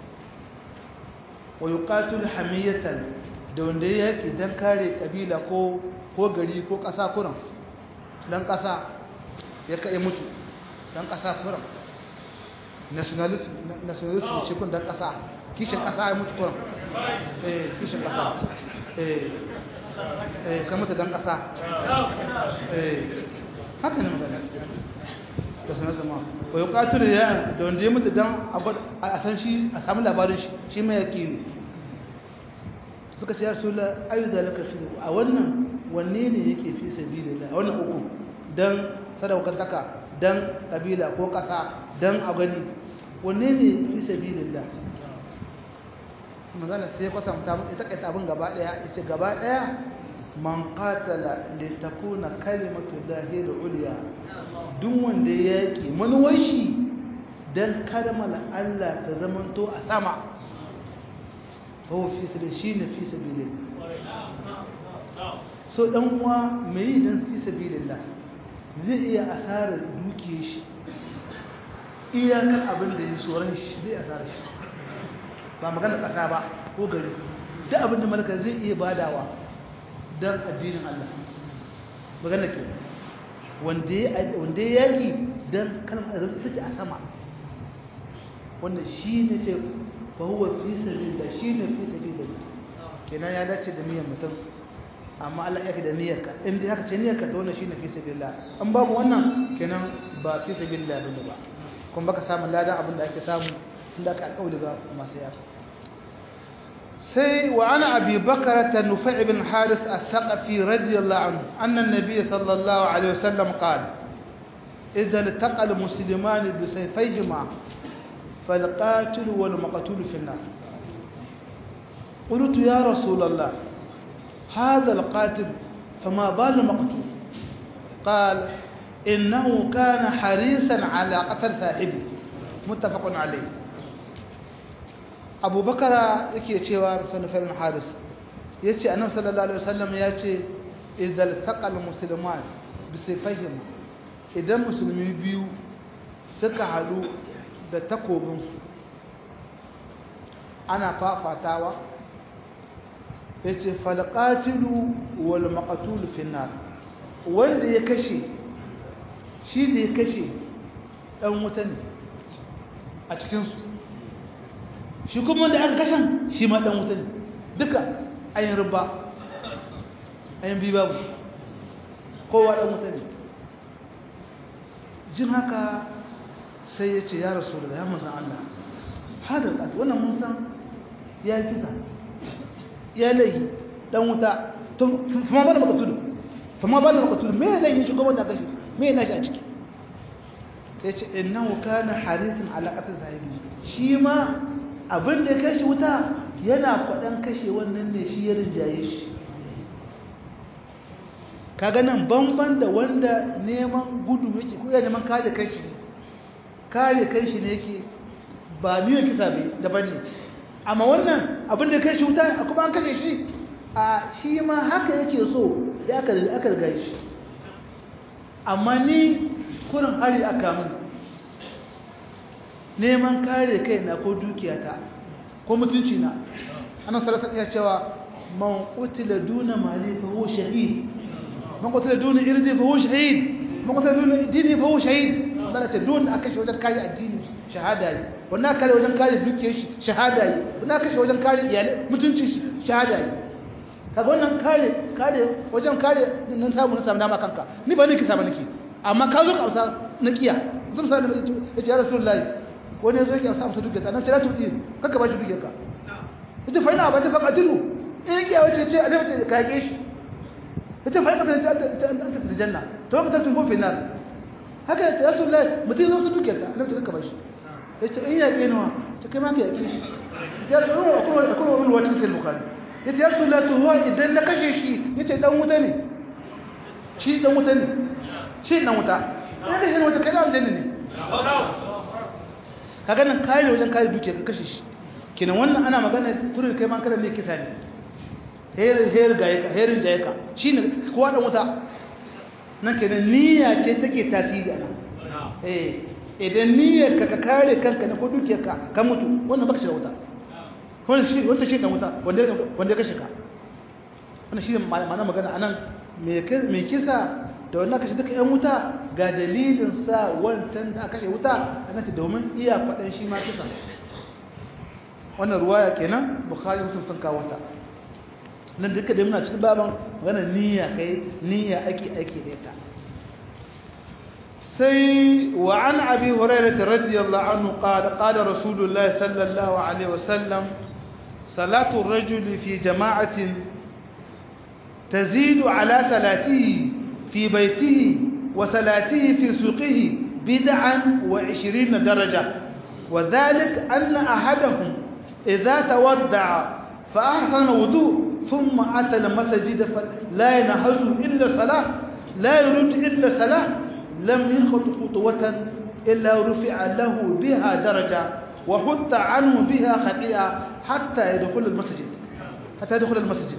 S1: wa yuqatilu hamiyatan da wanda ya yaki don kare kabila ko ko gari ko ƙasa kuran don ƙasa ya kai mutu don ƙasa kuran nationalist ce kun don ƙasa kishin ƙasa ya mutu kuran eh kishin ƙasa eh eh ka mutu don ƙasa eh haka ne magana da sanar zama wa yi ƙatu da yayan da wanda ya mutu don a san shi a samu labarin shi shi mai yaƙi ne suka ce ya rasu la ayu da laka fi a wannan wanne ne yake fi sabi da a wannan uku don sadaukantaka don kabila ko ƙasa don a gani wanne ne fi sabi da magana sai kwasanta ita kai abin gaba ɗaya ita gaba ɗaya man qatala li takuna kalimatu llahi al-ulya duk wanda ya yaki manuwar shi dan kalmar Allah ta zamanto a sama fa fi sabili shine fi sabilillah so dan uwa mai dan fi sabilillah zai iya asarar dukiyar shi iyakar abin da ya tsoron shi zai asarar shi ba magana kasa ba ko gari duk abin da malaka zai iya badawa don addinin Allah magana ke wanda ya yaƙi don kalmar da ita ce a sama wanda shi ne ce fahuwa fi sabi da shi ne fi sabi da kenan ya dace da niyyar mutum amma Allah ya da niyyarka in dai haka ce niyyarka ta wannan shi ne fi sabi da an babu wannan kenan ba fi sabi da bane ba kuma baka samun ladan abin da ake samu inda aka alƙawli ga masu yaka سي وعن أبي بكرة نفع بن حارث الثقفي رضي الله عنه أن النبي صلى الله عليه وسلم قال إذا التقى المسلمان بسيفيهما فالقاتل والمقتول في النار قلت يا رسول الله هذا القاتل فما بال المقتول قال إنه كان حريصا على قتل صاحبه متفق عليه abubakar yake cewa sanufar haris ya ce annabi sallallahu alaihi wasallam ya ce idan taqal musliman bi sayfihim idan musulmi biyu suka hadu da takobin su ana fafatawa yace fal qatilu wal maqtul fi nar wanda ya kashe shi da ya kashe dan wuta ne a cikin su shi kuma da aka kashan shi ma dan wuta ne duka ayin riba ayin bi babu kowa dan wuta ne jin haka sai ya ce ya rasu da ya mazan Allah hada da wannan mun san ya kisa ya laihi dan wuta kuma ba da maka tudu kuma ba da maka tudu me laihi shi kuma da kashi me na shi a ciki ya ce innahu kana harisun alaƙatar sahibi shi ma abin da ya kashe wuta yana kwaɗan kashe wannan ne shi ya rinjaye shi kaga nan banban da wanda neman gudu yake ko ya neman kare kai shi kare kai shi ne yake ba niyyar kisa bai daban ne amma wannan abin da ya kashe wuta a kuma an kashe shi a shi ma haka yake so ya aka aka riga shi amma ni kurin hari aka mun neman kare kai na ko dukiyata ko mutunci na ana sarasa iya cewa man qutila duna mali fa huwa shahid man qutila duna irdi fa huwa shahid man qutila duna dini fa huwa shahid Allah ta duna aka shi wajen kare addini shahada ne wannan kare wajen kare dukiyar shi shahada ne wannan kashe wajen kare iyalai mutuncin shi shahada ne kaga wannan kare kare wajen kare nan samu na samu dama kanka ni ba ni kisa ba nake amma ka zo ka ausa na kiya zan sa ya ce ya rasulullahi ko ne zo ki ausa musu duka nan tana tudi kaka ba shi duka ka ita fa ina ba ta faka dilu in kiya wace ce a dace ka yake shi ita fa ina ta ta ta janna to ka ta tuho fi nar haka ya rasulullahi mutum zo su duka ka nan kaka ba shi yace in ya ke nawa ta kai ma ka yake shi ya rasulullahi akwai akwai wani wacin sai bukhari yace ya rasulullahi to huwa idan na kashe shi yace dan wuta ne shi dan wuta ne shi dan wuta ina da shi wuta kai dan aljanna ne kaga nan kare wajen kare duke ka kashe shi kenan wannan ana magana kurin kai man kada ne kisa ne her her ga yaka herin jaye ka shine kowa dan wuta nan kenan niyya ce take tasiri ana eh idan niyyar ka ka kare kanka na ko duke ka ka mutu wannan baka shiga wuta wannan shi wanda shi dan wuta wanda wanda ya kashe ka wannan shi ma'ana magana anan me me kisa da wannan kashe duka yan wuta ga dalilin sa wancan da aka kashe wuta annace domin iya fadan shi ma kisa wannan ruwaya kenan bukhari muslim sun kawo ta nan duka da muna cikin baban magana niyya kai niyya ake ake da ita sai wa an abi hurairah radiyallahu anhu qala qala rasulullahi sallallahu alaihi wasallam salatu ar-rajuli fi jama'atin tazidu ala salatihi في بيته وصلاته في سوقه بدعا وعشرين درجة وذلك أن أحدهم إذا تودع فأحسن وضوء ثم أتى المسجد فلا ينهز إلا صلاة لا يرد إلا صلاة لم يخط خطوة إلا رفع له بها درجة وحط عنه بها خطيئة حتى يدخل المسجد حتى يدخل المسجد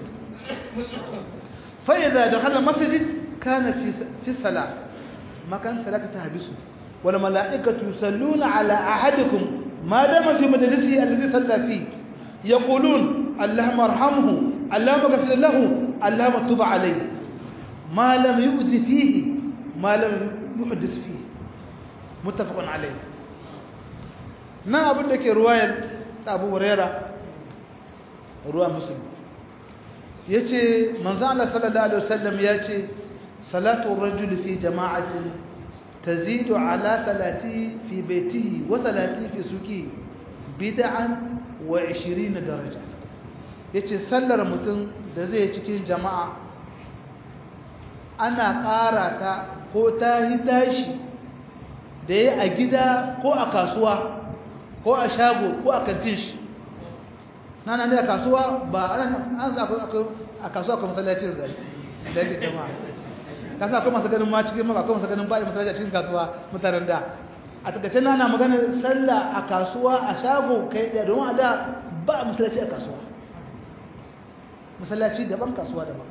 S1: فإذا دخل المسجد كان في في الصلاة ما كان صلاة تهبسه والملائكة يصلون على أحدكم ما دام في مجلسه الذي صلى فيه يقولون اللهم ارحمه اللهم اغفر له اللهم تب عليه ما لم يؤذي فيه ما لم يحدث فيه متفق عليه na abin da ke ruwayar abu huraira ruwa muslim ya ce manzan Allah sallallahu Alaihi wasallam ya ce salatu rajul fi jama'atin tazidu ala salati fi baitihi wa salati fi suki bid'an wa 20 daraja yace sallar mutum da zai cikin jama'a ana ƙara ta ko ta yi tashi da ya a gida ko a kasuwa ko a shago ko a kantin shi na nan da kasuwa ba an zafi a kasuwa kuma masallacin zai da yake jama'a ka sa akwai masu ganin ma cikin maka akwai masu ganin ba'i masallaci cikin kasuwa mutanen da a takaice na na maganar sallah a kasuwa a shago kai ɗaya domin a da ba a masallaci a kasuwa masallaci daban kasuwa daban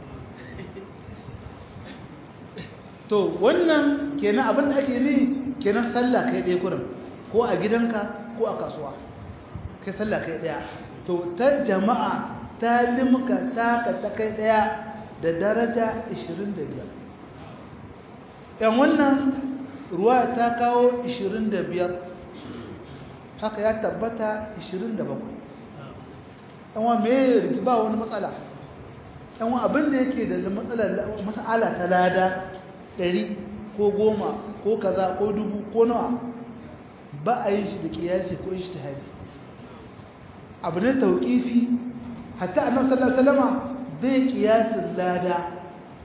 S1: to wannan kenan abin da ake ni kenan sallah kai ɗaya kurin ko a gidanka ko a kasuwa kai sallah kai ɗaya to ta jama'a ta limka ta ta kai ɗaya da daraja 25 yan wannan ruwa ta kawo 25 haka ya tabbata 27 yan wa mai ba wani matsala yan wa abin da yake da matsala ta lada ɗari ko goma ko kaza ko dubu ko nawa ba a yi shi da ƙiyasi ko shi ta haifi abu ne tauƙifi hatta a nan salama bai ƙiyasin lada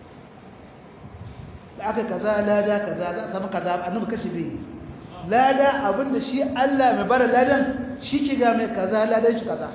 S1: da aka kaza lada kaza za a samu kaza annabi kashi bai lada abinda shi allah mai bara ladan shi ke ga mai kaza ladan shi kaza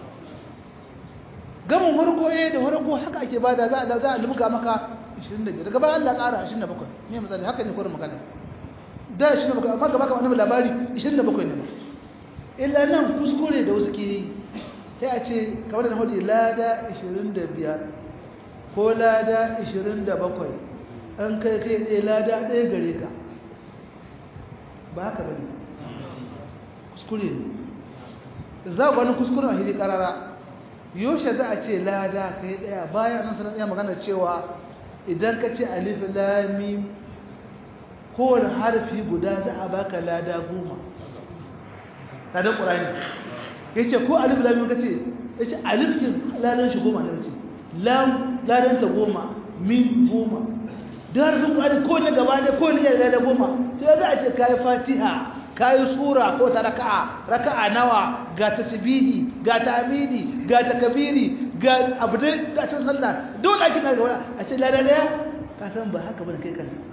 S1: gamin farko eh da farko haka ake bada za a za a lumka maka 25 daga bayan Allah ƙara 27 me misali haka ne kurin magana da 27 amma gaba ka annabi labari 27 ne illa nan kuskure da wasu ke yi sai a ce kamar da hudu lada 25 ko lada 27 an kai kai ɗaya lada ɗaya gare ka ba haka bane kuskure ne za ku wani kuskure a hili karara yaushe za a ce lada kai ɗaya bayan nan sanar iya magana cewa idan ka ce alif lamim kowane harfi guda za a baka lada goma ladan ƙurani ya ce ko alif lamim ka ce ya ce alifkin ladan shi goma ne ce lam ladan ta goma min goma da harfin ƙwari ko ne gaba ne ko ne yana da goma to ya za a ce ka yi fatiha ka yi sura ko ta raka'a raka'a nawa ga tasbihi ga ta'midi ga takbiri ga abu da ga cin sallah dole ake na gaba a ce lada daya ka san ba haka bane kai kanka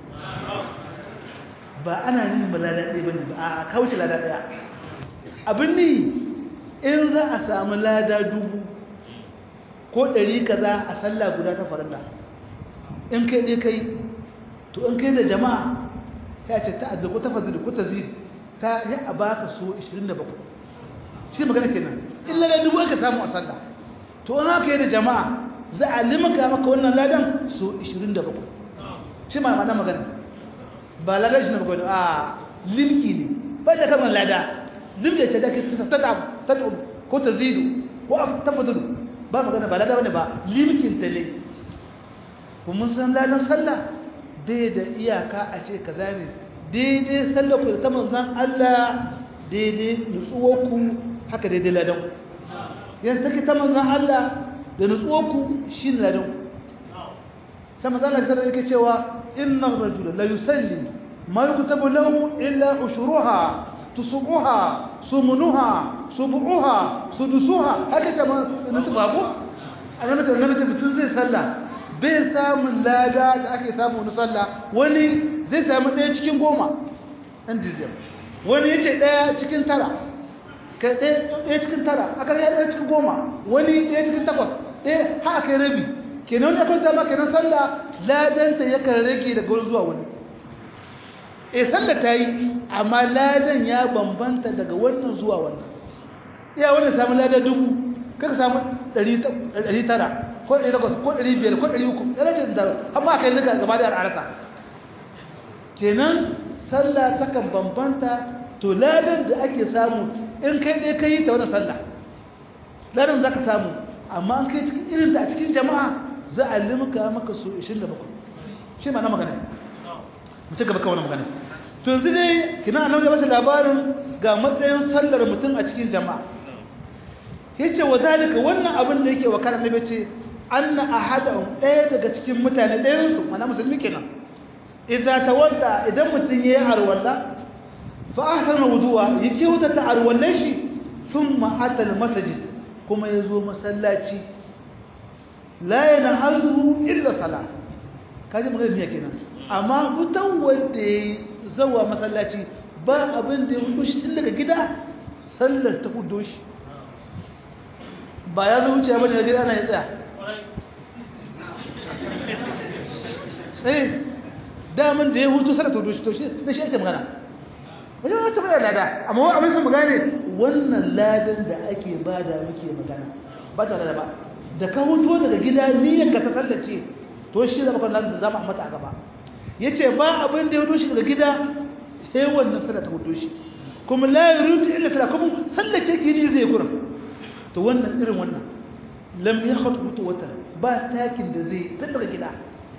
S1: ba ana yin ba lada daya bane ba a kauce lada daya abin ni in za a samu lada dubu ko ɗari kaza a sallah guda ta farilla in kai dai kai to in kai da jama'a ya ce ta addu'a ta fadil ko ta zid ta yi a baka so 27 shi magana kenan illa da dubu aka samu a sallah to in haka yi da jama'a za a limaka maka wannan ladan so 27 shi ma mana magana ba ladan shi na magana a limki ne ba da kamar lada limki ce da ke ta ko ta zidu ko ta fadil ba magana ba lada wani ba limkin ta ne kuma san ladan sallah bai da iyaka a ce kaza ne daidai sallar ku da ta manzan Allah daidai nutsuwarku haka daidai ladan yanzu take ta manzan Allah da nutsuwarku shi ne ladan sai manzan Allah sallar yake cewa inna rajula la yusalli ma yuktabu lahu illa ushuruha tusubuha sumunuha subuha sudusuha haka ta nasu babu annabi ta annabi mutum zai sallah bai samun lada da ake samu na sallah wani zai samu ɗaya cikin goma ɗan dizem wani ya ce ɗaya cikin tara kai ɗaya cikin tara aka yi ɗaya cikin goma wani ɗaya cikin takwas ɗaya ha aka yi rabi kenan wani akwai zama kenan sallah ladanta yakan rage daga wani zuwa wani e sallah ta yi amma ladan ya bambanta daga wannan zuwa wannan iya wani samun lada dubu kaka samu ɗari tara ko ɗari takwas ko ɗari biyar ko ɗari uku ya rage da amma aka yi nika gaba da arasa kenan sallah takan bambanta to ladan da ake samu in kai ɗaya ka yi ta wani sallah ladan za ka samu amma an kai cikin irin da a cikin jama'a za a limka maka so 27 shi ma na magana mu ci gaba kawai magana to yanzu ne kina annabi ya masa labarin ga matsayin sallar mutum a cikin jama'a yace wa zalika wannan abin da yake wa kana nabi ce anna ahadahum ɗaya daga cikin mutane ɗayan su mana musulmi kenan idza tawadda idan mutum yayi arwalla fa ahsana wudu'a yake wuta ta arwallan shi thumma ata al-masjid kuma yazo masallaci la yanhazu illa salah kaje magana ne kenan amma mutan wanda yayi zawa masallaci ba abin da ya hudo shi tun daga gida sallar ta hudo shi ba ya zo wuce bane gida na ya tsaya eh daman da ya hutu sallar ta hudo shi to shi da shi ake magana wajen wata mai lada amma wani abin sun magane wannan ladan da ake bada muke magana ba ta lada ba da ka hutu daga gida niyyar ka ta sallace to shi da bakon ladan da za mu mata a gaba ya ce ba abin da ya hudu shi daga gida sai wannan sallar ta hudu shi kuma la yuridu illa sallah kuma sallace ki ne zai kurin to wannan irin wannan lam yakhut wata ba takin da zai tun daga gida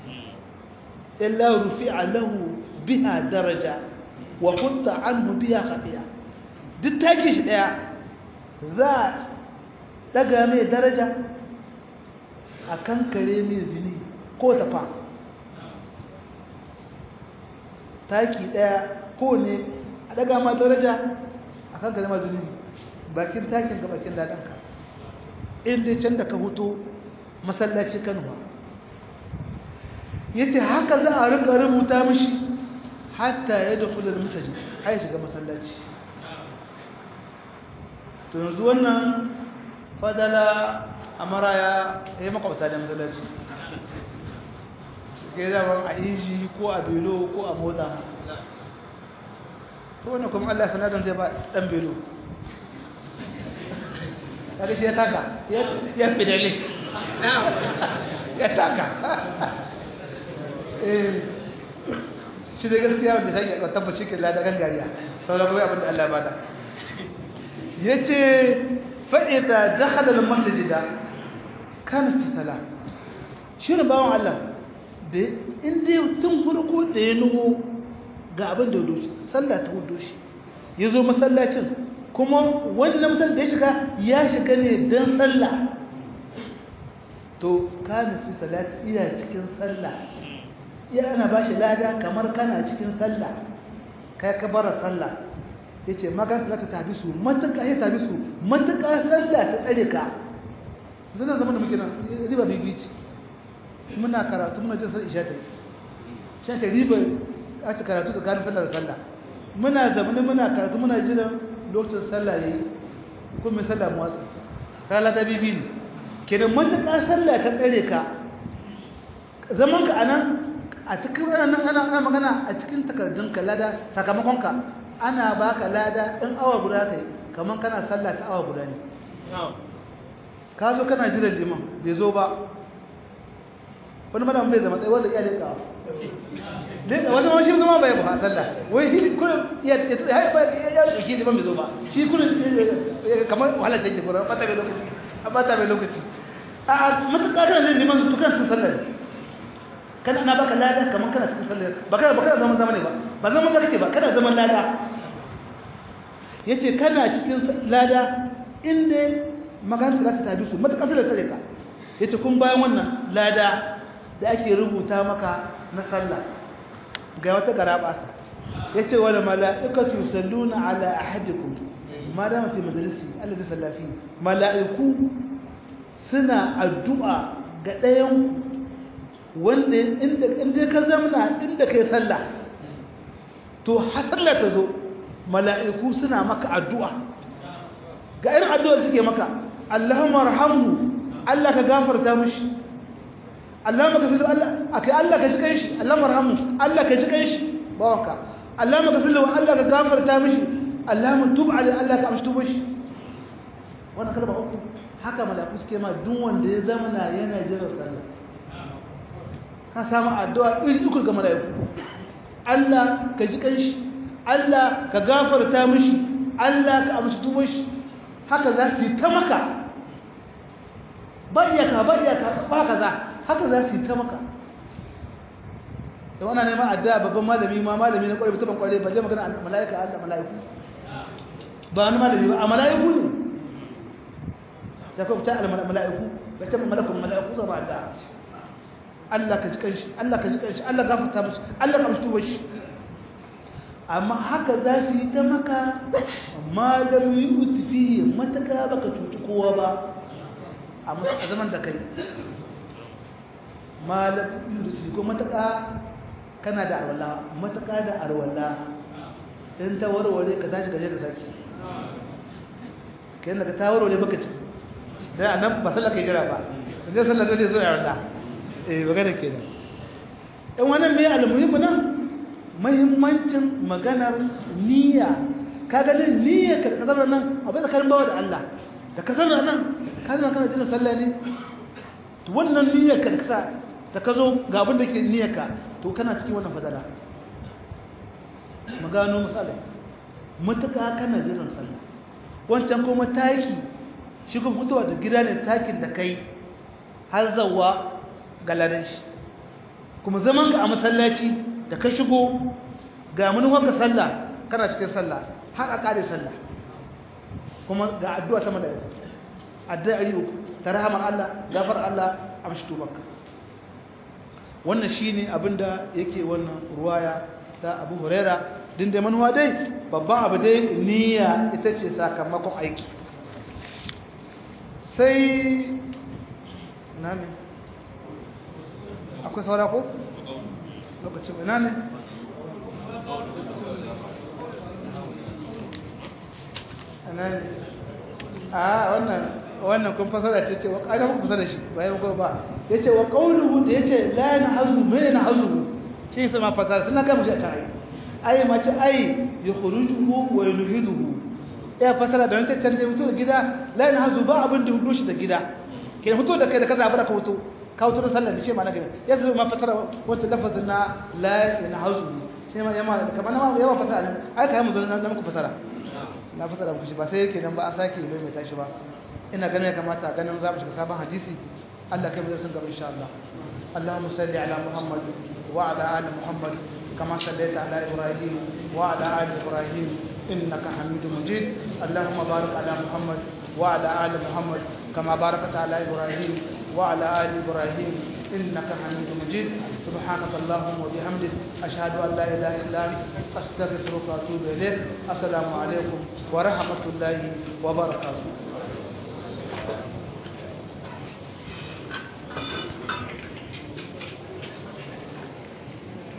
S1: illa rufi'a lahu biha daraja wa kunta anhu biha khafiya duk taki shi daya za daga mai daraja akan kare mai zini ko tafa taki daya ko ne a daga ma daraja akan kare mai zini bakin takin ga bakin dadanka in dai can da ka huto masallaci kanuwa yace haka za a rika rubuta mishi hatta ya dukula masajid har shiga masallaci to yanzu wannan fadala amara ya yi makwabta da masallaci ke zama a inji ko a belo ko a mota to wannan kuma Allah sanadar zai ba dan belo kada shi ya taka ya fidele ya taka shi da gaskiya wanda sai ya tabbaci ke lada gangariya sauran kawai abin da Allah ba da yace fa idza dakhala al masjida kana fi salat shi ne bawon Allah da inda tun farko da ya nuhu ga abin da ya doshi sallah ta hudu shi ya zo masallacin kuma wannan masallacin da ya shiga ya shiga ne don sallah to ka nufi salati iya cikin sallah iya ana ba shi lada kamar kana cikin sallah kai ka bara sallah ya ce magan salata ta bi su matuƙa ya ta bi su matuƙa sallah ta tsare ka zana zama da muke nan riba bibici muna karatu muna jin sai isha ta sha ta riba a ta karatu tsakanin sallah da sallah muna zamani muna karatu muna jiran lokacin sallah yayi ko mai sallah mu watsa kala ta bibi ne kenan matuƙa sallah ta tsare ka zaman ka anan a cikin ranar ana ana magana a cikin takardun ka lada sakamakon ka ana baka lada in awa guda kai kaman kana sallah ta awa guda ne ka zo kana jiran liman bai zo ba wani madam bai zama tsaye wanda iya leƙawa leƙa wani wani shi zama bai ba sallah wai shi kullum ya ya tsoki liman bai zo ba shi kullum kamar wahalar take fura bata mai lokaci a bata mai lokaci a matuƙa kana jin liman to kana cikin sallah kana na baka lada kamar kana cikin sallah ba kana ba kana zaman zama ne ba ba zaman da kake ba kana zaman lada yace kana cikin lada inda magana za ta tabi su matuƙa sallah ta ka yace kun bayan wannan lada da ake rubuta maka na sallah ga wata garabasa yace wala malaikatu yusalluna ala ahadikum ma dama fi majalisi alladhi sallafi malaiku suna addu'a ga ɗayan wanda inda inda ka zamna inda kai sallah to har sallah ta zo malaiku suna maka addu'a ga irin addu'ar suke maka Allahumma arhamhu Allah ka gafarta mishi Allah maka fi Allah akai Allah ka ji shi Allah marhamu Allah ka ji shi bawanka Allah maka fi Allah ka gafarta mishi Allah mun tub alai Allah ka amshi tubo shi wannan kalma uku haka malaku suke ma duk wanda ya zama na yana jira sallah ka samu addu'a iri uku ga malaiku Allah ka ji shi Allah ka gafarta mishi Allah ka amshi tubo shi haka za su yi ta maka bayyaka bayyaka ba kaza haka za su yi ta maka da wana neman addu'a babban malami ma malami na kwarai mutumin kwarai balle magana mala'ika Allah mala'iku ba wani malami ba a mala'iku ne sai ko ta mala'iku ba ta malakun mala'iku zaba da Allah ka ji kanshi Allah ka ji kanshi Allah gafarta mishi Allah ka mishi tuba shi amma haka za su yi ta maka malami usfi mataka baka cuci kowa ba a zaman da kai malam yudusli ko mataka kana da arwala mataka da arwala in ta warware ka tashi gaje ka saki kai daga ta warware baka ci dai annan ba sallah kai jira ba sai sallah dole zo arwala eh magana kenan dan wannan me almuhimmi nan muhimmancin maganar niyya kaga din niyya ka kasar nan abin zakarin bawa da Allah da kasar nan kana kana jin sallah ne to wannan niyyar ka da kasa da ka zo ga abin da ke niyyarka to kana cikin wannan fadala magano misali matuƙa kana jiran sallah wancan kuma taki shi kuma fitowa da gida ne takin da kai har zawa ga ladan shi kuma zaman ka a masallaci da ka shigo ga manuwarka sallah kana cikin sallah har a ƙare sallah kuma ga addu'a ta mala'iku addu'a uku ta rahamar Allah gafar Allah amshi tubarka wannan shine abinda yake wannan ruwaya ta Abu Huraira din da manuwa dai babban abu dai niyya ita ce sakamakon aiki sai nane akwai saura ko lokacin ina ne nane a wannan wannan kun fasara ce ce wa ƙada muku fasara shi bayan ko ba ya ce wa ƙaunuhu da ya ce la na hazu mai na hazu shi sai ma fasara suna kama shi a can ai mace ai ya khurujuhu wa yulhiduhu ya fasara da wancan can da mutu da gida la na hazu ba abin da hudu shi da gida ke fito da kai da ka zabura ka fito kawo tunan sallar da ce ma na gani ya zai ma fasara wata lafazin na la ina hausu sai ma yamma kamar na yawan fasara nan ai ka yi mu zo na muku fasara na fasara muku shi ba sai yake nan ba an sake mai mai tashi ba ina ganin ya kamata ganin za mu shiga sabon hadisi Allah kai mu sun gaba insha Allah اللهم صل على محمد وعلى ال محمد كما صليت على ابراهيم وعلى ال ابراهيم انك حميد مجيد اللهم بارك على محمد وعلى ال محمد كما باركت على ابراهيم وعلى ال ابراهيم انك حميد مجيد سبحانك اللهم وبحمدك اشهد ان لا اله الا انت استغفرك واتوب اليك السلام عليكم ورحمه الله وبركاته